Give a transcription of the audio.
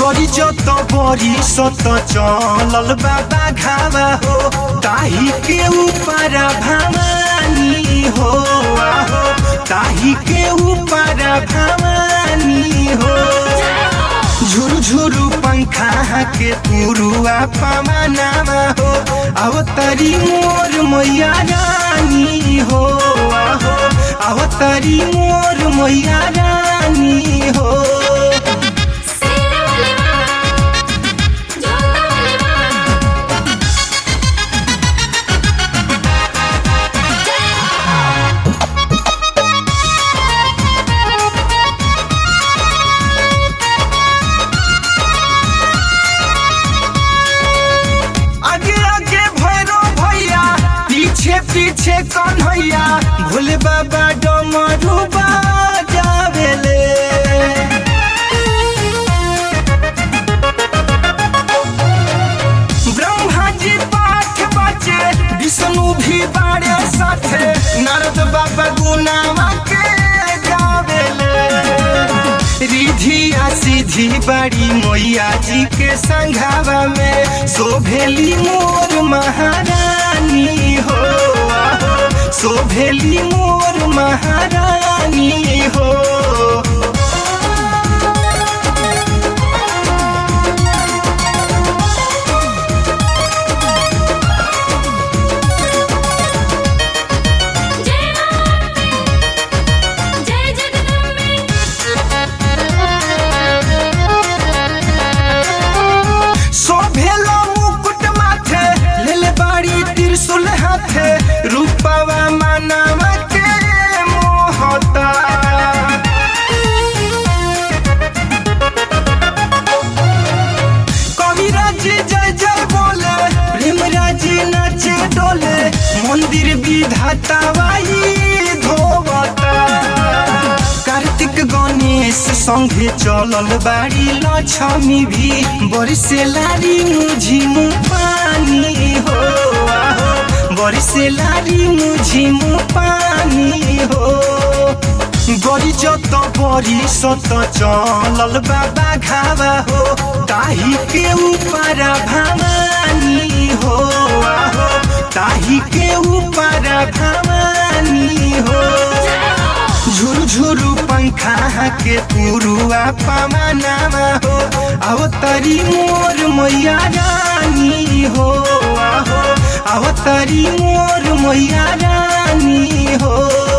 गरी जत बरी सत चलल बाबा घावा हो ताही के ऊपर भवानी हो आहो ताही के ऊपर भवानी हो झुरु झुरु पंखा के पुरुआ पवनावा हो अवतरी मोर मैया रानी हो आहो अवतरी मोर मैया रानी हो सेना वाले माँ जोता वाले माँ आगे आगे भैरो भैया पीछे पीछे कन्हैया भोले बाबा डमरू जावेले ब्रह्मा जी पाठ बचे विष्णु भी बारे साथे नारद बाबा गुनावा के गावेले रिधिया सीधी बड़ी मैया जी के संघावा में शोभेली मोर महारानी हो आहो, शोभेली मोर महारानी हो जय अम्बे जय जगदम्बे शोभेलो मुकुट माथे लेले बाड़ी त्रिशूल हाथे रूपवा मानवा के मोहता कविराज जय जय बोले प्रेमराज नाचे डोले मंदिर विधाता बाई धोवता कार्तिक गणेश संगे चलल बाड़ी लक्ष्मी भी बरसे लारी मुझी मु पानी हो आहो बरसे लारी मुझी मु पानी हो गरी जत बरी सत चलल बाबा घावा हो ताही के ऊपर भवानी हो आहो ताही के ऊपर भवानी हो झुरु झुरु पंखा के पुरुआ पवनावा हो अवतरी मोर मैया रानी हो आहो अवतरी मोर मैया रानी हो